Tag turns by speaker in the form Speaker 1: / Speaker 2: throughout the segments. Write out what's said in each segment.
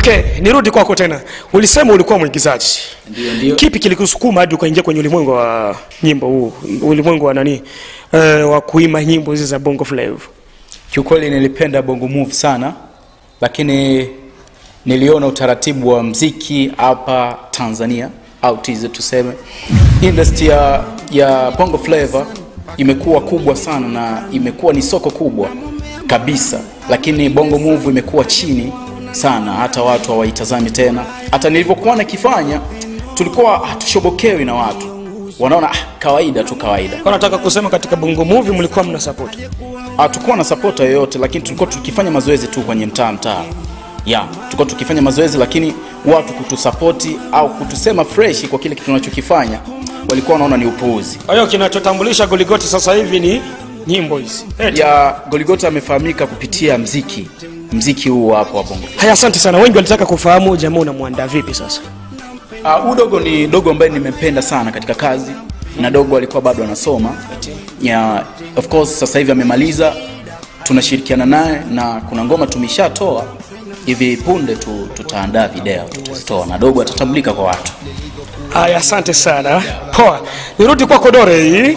Speaker 1: Okay, nirudi kwako tena. Ulisema ulikuwa mwigizaji.
Speaker 2: Ndio, ndio.
Speaker 1: Kipi kilikusukuma hadi ukaingia kwenye ulimwengu wa nyimbo huu, ulimwengu wa nani, uh, wa kuimba nyimbo hizi za Bongo Flava?
Speaker 2: Kiukweli nilipenda bongo move sana, lakini niliona utaratibu wa mziki hapa Tanzania au TZ tuseme, industry ya, ya bongo flava imekuwa kubwa sana na imekuwa ni soko kubwa kabisa, lakini bongo move imekuwa chini sana, hata watu hawaitazami tena. Hata nilivyokuwa nakifanya tulikuwa hatushobokewi na watu, wanaona ah, kawaida tu kawaida.
Speaker 1: Kwa nataka kusema katika Bongo Movie mlikuwa mna support.
Speaker 2: hatukuwa na sapota yoyote lakini tulikuwa tukifanya mazoezi tu kwenye mtaa mtaa ya tulikuwa tukifanya mazoezi lakini watu kutusapoti au kutusema fresh kwa kile kitu tunachokifanya walikuwa wanaona ni upuuzi
Speaker 1: Kwa hiyo kinachotambulisha Goligoti sasa hivi ni nyimbo hizi. Eti.
Speaker 2: ya goligota amefahamika kupitia mziki mziki huu hapo wa bongo
Speaker 1: Haya, asante sana. Wengi walitaka kufahamu jamaa unamwandaa vipi sasa.
Speaker 2: Uh, huyu dogo ni dogo ambaye nimempenda sana katika kazi na dogo alikuwa bado anasoma yeah, of course sasa hivi amemaliza tunashirikiana naye na kuna ngoma tumeshatoa hivi punde tu, tutaandaa video tutazitoa na dogo atatambulika kwa watu
Speaker 1: Haya, asante sana. Poa, nirudi kwako Dore hii.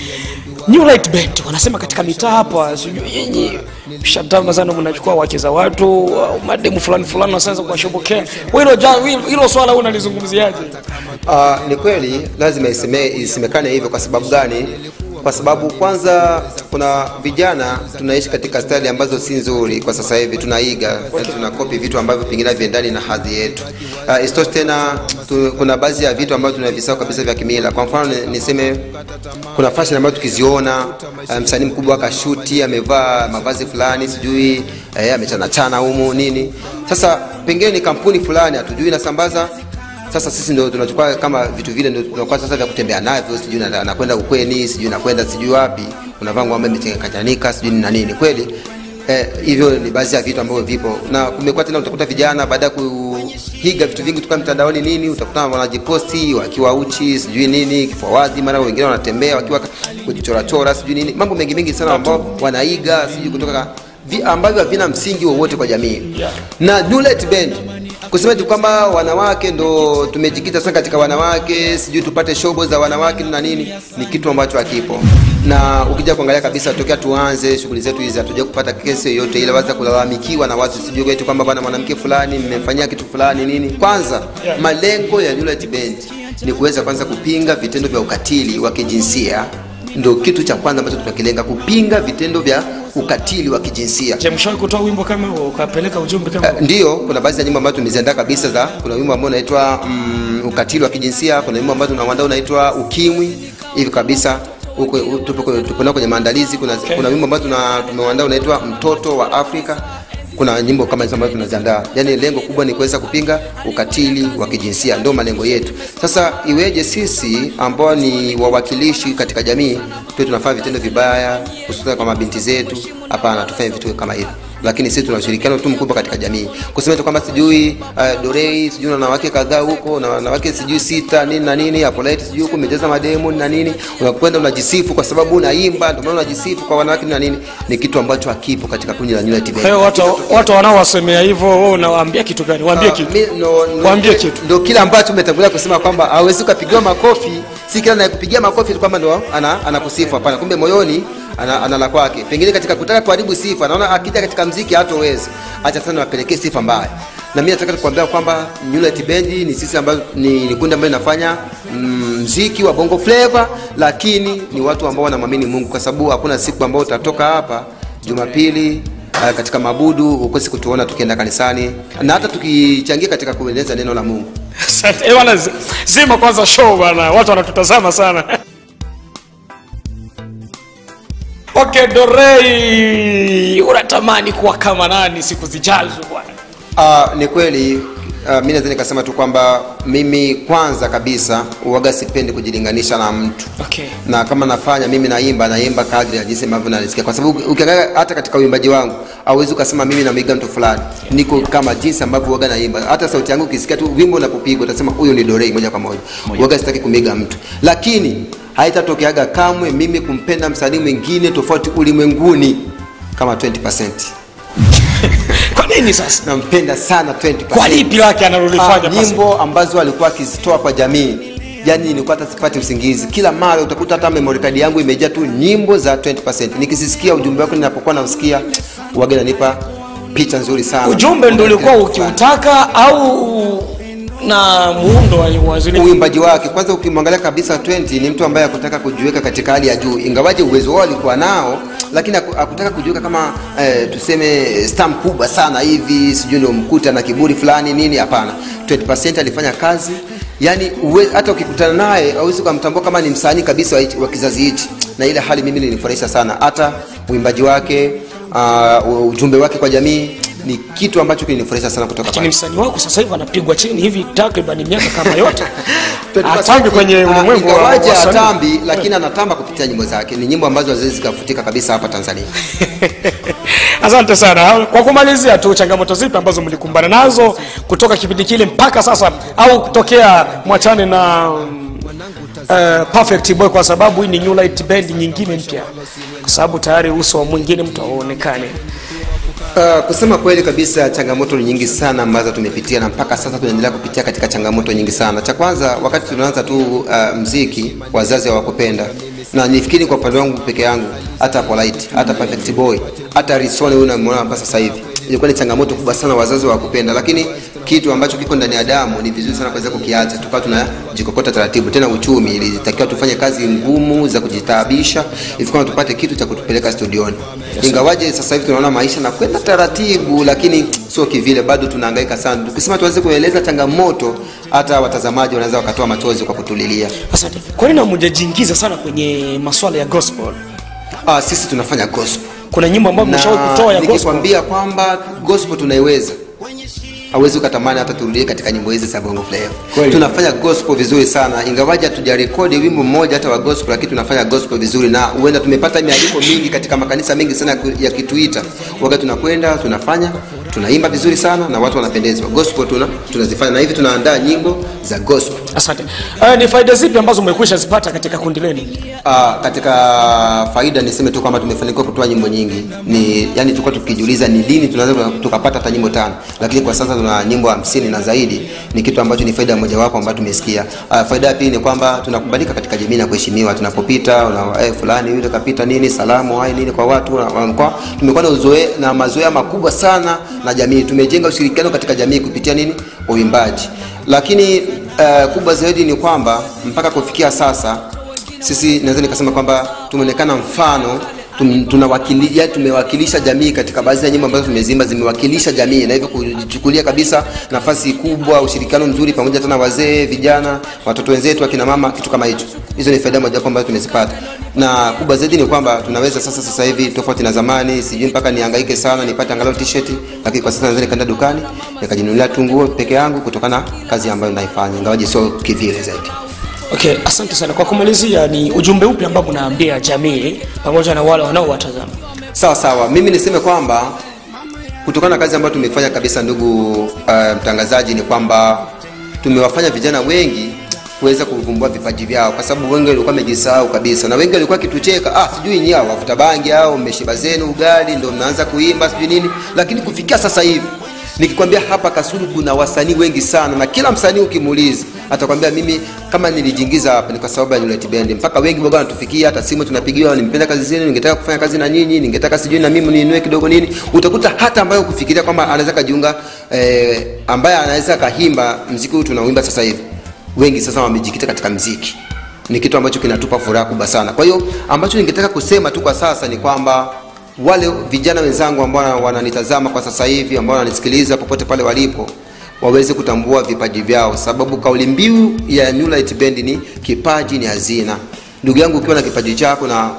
Speaker 1: New Light Band wanasema katika mitaa hapa, sijui yenyi mshatama sana, mnachukua wake za watu au mademu fulani fulani, wanaanza kuwashobokea. Wewe hilo ja- hilo- hilo swala wewe unalizungumziaje?
Speaker 3: Uh, ni kweli lazima iseme, isemekane hivyo. Kwa sababu gani? Kwa sababu kwanza, kuna vijana tunaishi katika stali ambazo si nzuri kwa sasa hivi, tunaiga okay. tunakopi vitu ambavyo pengine haviendani na hadhi yetu. Uh, isitoshe tena tu, kuna baadhi ya vitu ambavyo tunavisahau kabisa vya kimila. Kwa mfano ni- niseme kuna fashion ambayo tukiziona uh, msanii mkubwa akashuti amevaa mavazi fulani sijui eh, amechanachana humu nini. Sasa pengine ni kampuni fulani hatujui inasambaza sasa sisi ndio tunachukua kama vitu vile ndio tunakuwa sasa vya kutembea navyo, sijui na- nakwenda ukweni, sijui nakwenda sijui wapi, unavaa nguo ambayo imechanganyika sijui ni na nini. Kweli eh, hivyo ni baadhi ya vitu ambavyo vipo, na kumekuwa tena, utakuta vijana baada ya kuiga vitu vingi kutoka mtandaoni nini, utakuta wanajiposti wakiwa uchi sijui nini, kifua wazi, mara wengine wanatembea wakiwa kujichorachora sijui nini, mambo mengi mengi sana ambao wanaiga sijui kutoka vi, ambavyo havina msingi wowote kwa jamii
Speaker 1: Yeah.
Speaker 3: na Dulet Band kusema tu kwamba wanawake ndo tumejikita sana katika wanawake, sijui tupate shobo za wanawake na nini, ni kitu ambacho hakipo. Na ukija kuangalia kabisa, tokea tuanze shughuli zetu hizi hatuja kupata kesi yoyote ile waza kulalamikiwa na watu, sijui kwetu kwamba bwana mwanamke fulani mmemfanyia kitu fulani nini. Kwanza
Speaker 1: Yeah.
Speaker 3: malengo ya Dulet Band ni kuweza kwanza kupinga vitendo vya ukatili wa kijinsia, ndio kitu cha kwanza ambacho tunakilenga, kupinga vitendo vya ukatili wa kijinsia.
Speaker 1: Je, mshawahi kutoa wimbo kama huo ukapeleka ujumbe kama
Speaker 3: Uh,
Speaker 1: huo?
Speaker 3: ndio kuna baadhi ya nyimbo ambazo tumeziandaa kabisa za kuna wimbo ambao unaitwa mm, ukatili wa kijinsia kuna wimbo ambao tunauandaa unaitwa ukimwi hivi kabisa huko u- tupo kwenye- tupo nao kwenye maandalizi kuna,
Speaker 1: Okay.
Speaker 3: kuna wimbo ambao tuna tumeuandaa unaitwa mtoto wa Afrika kuna nyimbo kama hizo ambazo tunaziandaa yaani lengo kubwa ni kuweza kupinga ukatili wa kijinsia ndio malengo yetu sasa iweje sisi ambao ni wawakilishi katika jamii tuwe tunafanya vitendo vibaya hususan kwa mabinti zetu hapana tufanye vitu kama hivyo lakini sisi tuna ushirikiano tu mkubwa katika jamii kusema tu kwamba sijui uh, dorei sijui na wanawake kadhaa huko na wanawake sijui sita nini na nini apolite sijui huko umejeza mademo na nini unakwenda unajisifu kwa sababu unaimba ndio maana unajisifu kwa wanawake na nini ni kitu ambacho hakipo katika kundi la Unity Band.
Speaker 1: Kwa hiyo watu watu wanaowasemea hivyo, wewe unawaambia kitu gani? Waambie kitu.
Speaker 3: Mi- no- no-
Speaker 1: Waambie kitu.
Speaker 3: Ndio kile ambacho umetangulia kusema kwamba hawezi ukapigiwa makofi, si kila anayekupigia makofi tu kwamba ndo ana anakusifu. Hapana, kumbe moyoni ana, ana la kwake. Pengine katika kutaka kuharibu sifa, anaona akija katika mziki hatowezi, acha sana wapelekee sifa mbaya. Na mimi nataka kukuambia kwamba Unity Band ni sisi ambayo ni, ni kundi ambalo linafanya mm, mziki wa bongo flava, lakini ni watu ambao wanamwamini Mungu, kwa sababu hakuna siku ambayo utatoka hapa Jumapili uh, katika mabudu ukosi kutuona tukienda kanisani na hata tukichangia katika kueneza neno la Mungu.
Speaker 1: Asante. Eh, bwana zi- zima kwanza show bwana. Watu wanatutazama sana. Okay, Dorei, unatamani kuwa kama nani siku zijazo bwana?
Speaker 3: Uh, ni kweli uh, mi naweza nikasema tu kwamba mimi kwanza kabisa uwaga sipendi kujilinganisha na mtu
Speaker 1: Okay.
Speaker 3: na kama nafanya mimi naimba naimba kadri ya jinsi ambavyo nalisikia kwa sababu ukiangalia hata katika uimbaji wangu hauwezi ukasema mimi namwiga mtu fulani niko kama jinsi ambavyo uwaga naimba hata sauti yangu ukisikia tu wimbo unapopigwa utasema huyu ni dorei moja kwa moja uwaga sitaki kumiga mtu lakini haitatokeaga kamwe mimi kumpenda msanii mwingine tofauti ulimwenguni kama 20%
Speaker 1: Kwa nini? nini sasa
Speaker 3: nampenda sana 20%.
Speaker 1: kwa lipi lake analolifanya
Speaker 3: Ah,
Speaker 1: pasi?
Speaker 3: nyimbo ambazo alikuwa akizitoa kwa jamii yani nilikuwa hata sipati usingizi kila mara utakuta hata memory card yangu imejaa tu nyimbo za 20% nikizisikia ujumbe wako ninapokuwa nausikia wage nanipa picha nzuri sana
Speaker 1: ujumbe ndo ulikuwa ukiutaka au na muundo wa- wa zile
Speaker 3: uimbaji wake kwanza ukimwangalia kabisa 20 ni mtu ambaye akutaka kujiweka katika hali ya juu ingawaje uwezo wao alikuwa nao lakini haku- hakutaka kujiweka kama eh, tuseme stam kubwa sana hivi sijui ndio mkuta na kiburi fulani nini hapana 20% alifanya kazi yani uwe, hata ukikutana naye hauwezi ukamtambua kama ni msanii kabisa wa, hichi- wa kizazi hichi na ile hali mimi ilinifurahisha sana hata uimbaji wake uh, ujumbe wake kwa jamii ni kitu ambacho kilinifurahisha sana kutoka
Speaker 1: lakini
Speaker 3: kwake.
Speaker 1: msanii wako sasa hivi anapigwa chini hivi takriban miaka kama yote
Speaker 3: 20%
Speaker 1: atambi kwenye
Speaker 3: ah,
Speaker 1: ulimwengu wa
Speaker 3: ingawaje
Speaker 1: wasanii.
Speaker 3: atambi lakini anatamba kupitia nyimbo zake ni nyimbo ambazo haziwezi zikafutika kabisa hapa tanzania
Speaker 1: asante sana kwa kumalizia tu changamoto zipi ambazo mlikumbana nazo kutoka kipindi kile mpaka sasa au kutokea mwachane na uh, perfect boy kwa sababu hii ni new light band nyingine mpya kwa sababu tayari uso wa mwingine mtu auonekane
Speaker 3: Uh, kusema kweli kabisa changamoto ni nyingi sana ambazo tumepitia na mpaka sasa tunaendelea kupitia katika changamoto nyingi sana cha kwanza wakati tunaanza tu uh, mziki wazazi hawakupenda na nifikiri kwa upande wangu peke yangu hata polite hata perfect boy hata risone huyu namwona hapa sasa hivi ilikuwa ni changamoto kubwa sana wazazi hawakupenda lakini kitu ambacho kiko ndani ya damu ni vizuri sana kuweza kukiacha tukawa tunajikokota taratibu tena uchumi ilitakiwa tufanye kazi ngumu za kujitaabisha ifikawa tupate kitu cha kutupeleka studioni ingawaje sasa hivi tunaona maisha na kwenda taratibu lakini sio kivile bado tunahangaika sana tukisema tuweze kueleza changamoto hata watazamaji wanaweza wakatoa machozi kwa kutulilia
Speaker 1: asante kwa nini hamjajiingiza sana kwenye maswala ya gospel
Speaker 3: ah, sisi tunafanya gospel
Speaker 1: kuna nyimbo ambayo mmeshawahi
Speaker 3: na
Speaker 1: kutoa ya gospel
Speaker 3: nikikwambia kwamba gospel tunaiweza hauwezi ukatamani hata turudie katika nyimbo hizi za bongo flava
Speaker 2: Kweli.
Speaker 3: tunafanya gospel vizuri sana ingawaji hatujarekodi wimbo mmoja hata wa gospel lakini tunafanya gospel vizuri na huenda tumepata mialiko mingi katika makanisa mengi sana ya ku- ya kituita wakati tunakwenda tunafanya tunaimba vizuri sana na watu wanapendezwa gospel tuna tunazifanya na hivi tunaandaa nyimbo za gospel
Speaker 1: asante uh, ni faida zipi ambazo umekwisha zipata katika kundi lenu
Speaker 3: Uh, katika faida niseme tu kwamba tumefanikiwa kutoa nyimbo nyingi ni yani tulikuwa tukijiuliza ni lini tunaweza tukapata hata nyimbo tano lakini kwa sasa tuna nyimbo hamsini na zaidi ni kitu ambacho ni faida mojawapo ambayo tumesikia uh, faida ya pili ni kwamba tunakubalika katika jamii na kuheshimiwa tunapopita una, eh, fulani yule kapita nini salamu hai nini kwa watu na- wa mkoa tumekuwa na uzoe na mazoea makubwa sana na jamii tumejenga ushirikiano katika jamii kupitia nini uimbaji lakini uh, kubwa zaidi ni kwamba mpaka kufikia sasa sisi naweza nikasema kwamba tumeonekana mfano tum- tunawakilisha tumewakilisha jamii katika baadhi ya nyimbo ambazo tumezimba zimewakilisha jamii na hivyo kujichukulia kabisa nafasi kubwa ushirikiano mzuri pamoja tena wazee vijana watoto wenzetu akina mama kitu kama hicho hizo ni faida mojawapo ambazo tumezipata na kubwa zaidi ni kwamba tunaweza sasa sasa hivi tofauti na zamani sijui mpaka nihangaike sana nipate angalau t-shirt lakini kwa sasa naweza nikaenda dukani nikajinunulia tu nguo peke yangu kutokana na kazi ambayo naifanya ingawaje sio kivile zaidi
Speaker 1: okay asante sana kwa kumalizia ni ujumbe upi ambao unaambia jamii pamoja na wale wanaowatazama
Speaker 3: sawa sawa mimi niseme kwamba kutokana na kazi ambayo tumefanya kabisa ndugu uh, mtangazaji ni kwamba tumewafanya vijana wengi kuweza kuvumbua vipaji vyao kwa sababu wengi walikuwa wamejisahau kabisa na wengi walikuwa kitucheka ah sijui nyie hao wavuta bangi au mmeshiba zenu ugali ndio mnaanza kuimba sijui nini lakini kufikia sasa hivi nikikwambia hapa kasulu kuna wasanii wengi sana na kila msanii ukimuuliza atakwambia mimi kama nilijiingiza hapa ni kwa sababu ya Unity Band mpaka wengi waga wanatufikia hata simu tunapigiwa nimpenda kazi zenu ningetaka kufanya kazi na nyinyi ningetaka sijui na mimi niinue kidogo nini utakuta hata ambayo kufikiria kwamba anaweza kajiunga eh, ambaye anaweza kahimba mziki huu tunauimba sasa hivi wengi sasa wamejikita katika mziki ni kitu ambacho kinatupa furaha kubwa sana kwa hiyo ambacho ningetaka kusema tu kwa sasa ni kwamba wale vijana wenzangu ambao wananitazama kwa sasa hivi ambao wananisikiliza popote pale walipo waweze kutambua vipaji vyao sababu kauli mbiu ya New Light Band ni kipaji ni hazina ndugu yangu ukiwa na kipaji chako na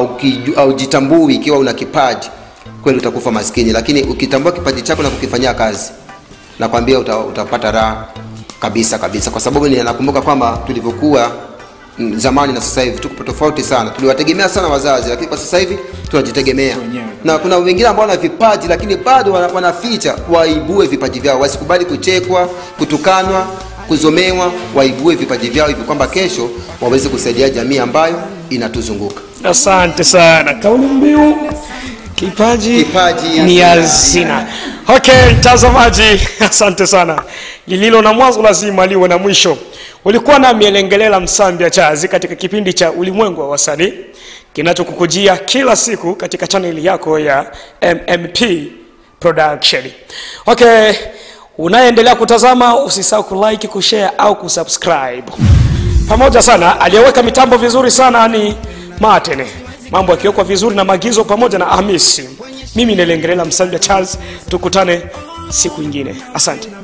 Speaker 3: aujitambui ikiwa una kipaji kweli utakufa maskini lakini ukitambua kipaji chako na kukifanyia kazi nakwambia uta, utapata raha kabisa kabisa kwa sababu ni- nakumbuka kwamba tulivyokuwa mm, zamani na sasa hivi tuko tofauti sana tuliwategemea sana wazazi lakini kwa sasa hivi tunajitegemea na kuna wengine ambao wana vipaji lakini bado wana- wanaficha waibue vipaji vyao wasikubali kuchekwa kutukanwa kuzomewa waibue vipaji vyao hivi kwamba kesho waweze kusaidia jamii ambayo inatuzunguka
Speaker 1: asante sana kauli mbiu kipaji,
Speaker 3: Kipaji
Speaker 1: ni
Speaker 3: hazina.
Speaker 1: hazina okay mtazamaji asante sana lililo na mwanzo lazima liwe na mwisho ulikuwa na mielengelela msambia chazi katika kipindi cha ulimwengu wa wasanii kinachokukujia kila siku katika chaneli yako ya mmp production okay unayeendelea kutazama usisahau kulike kushare au kusubscribe pamoja sana aliyeweka mitambo vizuri sana ni Martin mambo yakiwekwa vizuri na maagizo pamoja na Hamisi mimi nilengelela msambia Charles tukutane siku ingine asante